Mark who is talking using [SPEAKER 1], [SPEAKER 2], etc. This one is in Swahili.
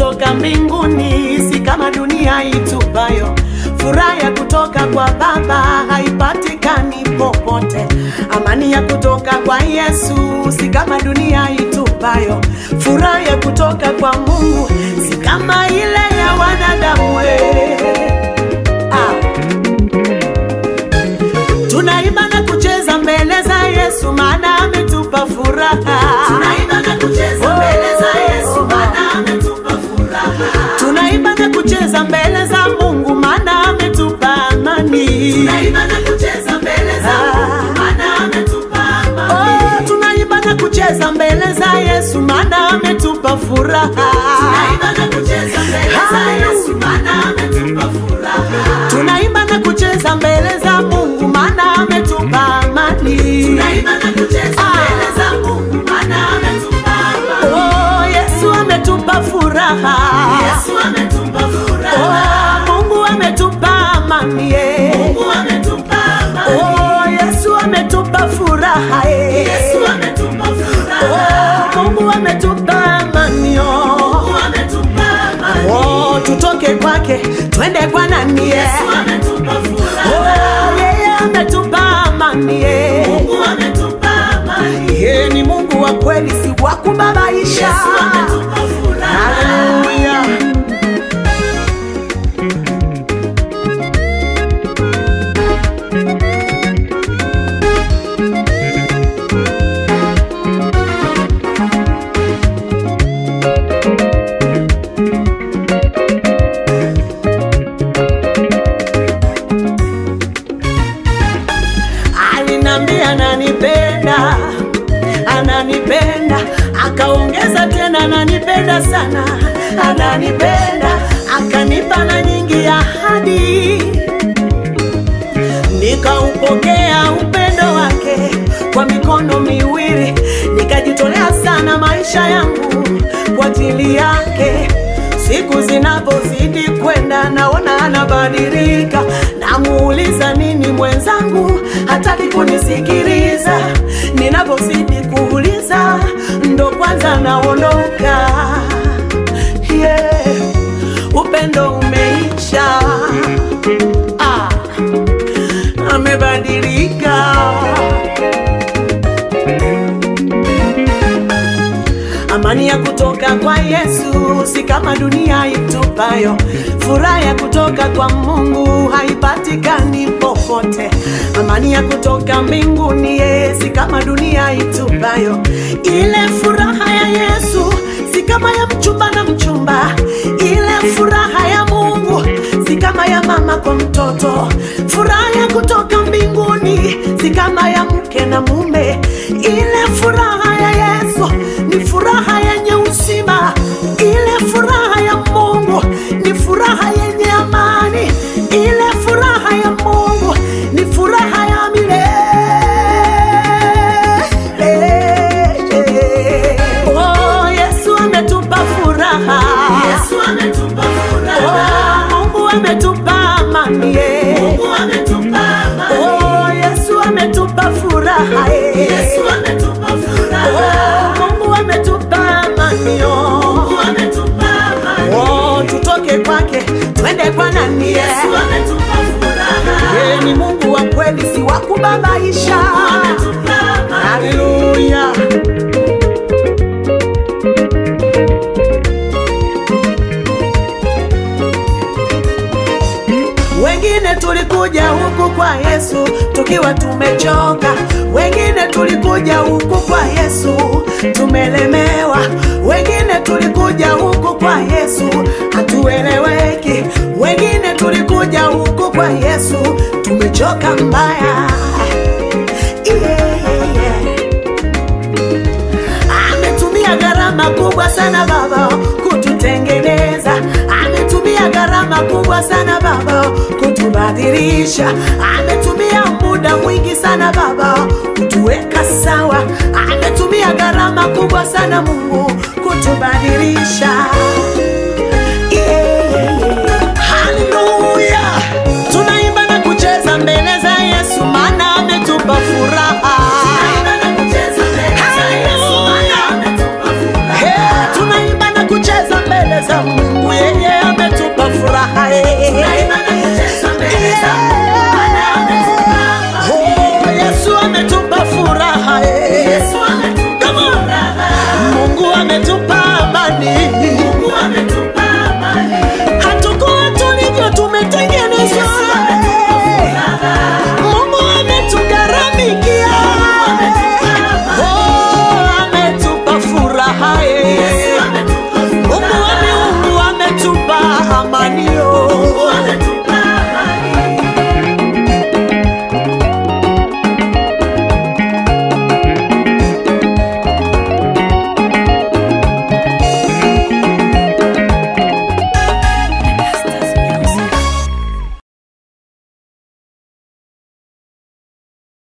[SPEAKER 1] kutoka mbinguni, si kama dunia itupayo. Furaha ya kutoka kwa Baba haipatikani popote. Amani ya kutoka kwa Yesu si kama dunia itupayo. Furaha ya kutoka kwa Mungu si kama ile ya wanadamu. we. Ah. Tunaimba na kucheza mbele za Yesu maana ametupa furaha.
[SPEAKER 2] Tunaimba na kucheza mbele za Yesu maana ametupa furaha.
[SPEAKER 1] Tunaimba na kucheza mbele za Mungu maana ametupa amani.
[SPEAKER 2] Tunaimba na kucheza mbele za Mungu maana ametupa amani.
[SPEAKER 1] Oh, tunaimba na kucheza mbele za Yesu maana ametupa furaha.
[SPEAKER 2] Tunaimba na kucheza mbele za Yesu maana ametupa furaha.
[SPEAKER 1] Tunaimba na kucheza mbele za Mungu maana ametupa amani.
[SPEAKER 2] Tunaimba na kucheza mbele za Mungu maana ametupa amani.
[SPEAKER 1] Oh, Yesu ametupa furaha.
[SPEAKER 2] Yesu ametupa furaha.
[SPEAKER 1] Oh, Mungu ametupa amani. eh.
[SPEAKER 2] Mungu ametupa amani.
[SPEAKER 1] Oh, Yesu ametupa furaha. eh.
[SPEAKER 2] Yesu ametupa furaha.
[SPEAKER 1] Oh, Mungu ametupa amani. oh.
[SPEAKER 2] Mungu ametupa amani.
[SPEAKER 1] Oh, tutoke kwake twende kwa nani? eh.
[SPEAKER 2] Yesu ametupa furaha.
[SPEAKER 1] Oh, yeye ametupa amani. eh.
[SPEAKER 2] Mungu ametupa amani.
[SPEAKER 1] Yeye ni Mungu wa kweli, si wa kubabaisha.
[SPEAKER 2] Yesu ametupa furaha.
[SPEAKER 1] Haleluya. Alinambia ananipenda, ananipenda, akaongeza tena ananipenda sana, ananipenda, akanipa na nyingi ahadi, nikaupokea upendo wake kwa mikono miwili, nikajitolea sana maisha yangu kwa ajili yake. Siku zinapozidi kwenda, naona anabadilika, namuuliza nini mwenzangu, hataki kunisikiliza. Ninapozidi kuuliza, ndo kwanza naondoka. Yeah, upendo umeisha. Ah, amebadilika. Amani ya kutoka kwa Yesu si kama dunia itupayo. Furaha ya kutoka kwa Mungu haipatikani popote. Amani ya kutoka mbinguni ye, si kama dunia itupayo. Ile furaha ya Yesu si kama ya mchumba na mchumba. Ile furaha ya Mungu si kama ya mama kwa mtoto. Furaha ya kutoka mbinguni si kama ya mke na mume. Ile furaha ya Yesu ni furaha yenye uzima. Ile furaha ya Mungu ni furaha yenye amani. Ile furaha ya Mungu ni furaha ya milele. Oh, Yesu ametupa furaha.
[SPEAKER 2] Yesu ametupa furaha.
[SPEAKER 1] Oh, Mungu ametupa amani. eh.
[SPEAKER 2] Mungu ametupa amani.
[SPEAKER 1] Oh, Yesu ametupa furaha. eh.
[SPEAKER 2] Yesu ametupa furaha.
[SPEAKER 1] Oh, Mungu ametupa amani. oh.
[SPEAKER 2] Mungu ametupa amani.
[SPEAKER 1] Oh, tutoke kwake twende kwa nani?
[SPEAKER 2] Yesu ametupa furaha.
[SPEAKER 1] Yeye ni Mungu wa kweli, si wa kubabaisha.
[SPEAKER 2] Ametupa amani.
[SPEAKER 1] Haleluya. Wengine tulikuja huku kwa Yesu tukiwa tumechoka, wengine tulikuja huku kwa Yesu tumelemewa, wengine tulikuja huku kwa Yesu hatueleweki, wengine tulikuja huku kwa Yesu tumechoka mbaya. Yeah, yeah, yeah. Ametumia gharama kubwa sana Baba kututengeneza, ametumia gharama kubwa sana Baba kutubadilisha, ametumia muda mwingi sana Baba kutuweka sawa, ametumia gharama kubwa sana Mungu kutubadilisha.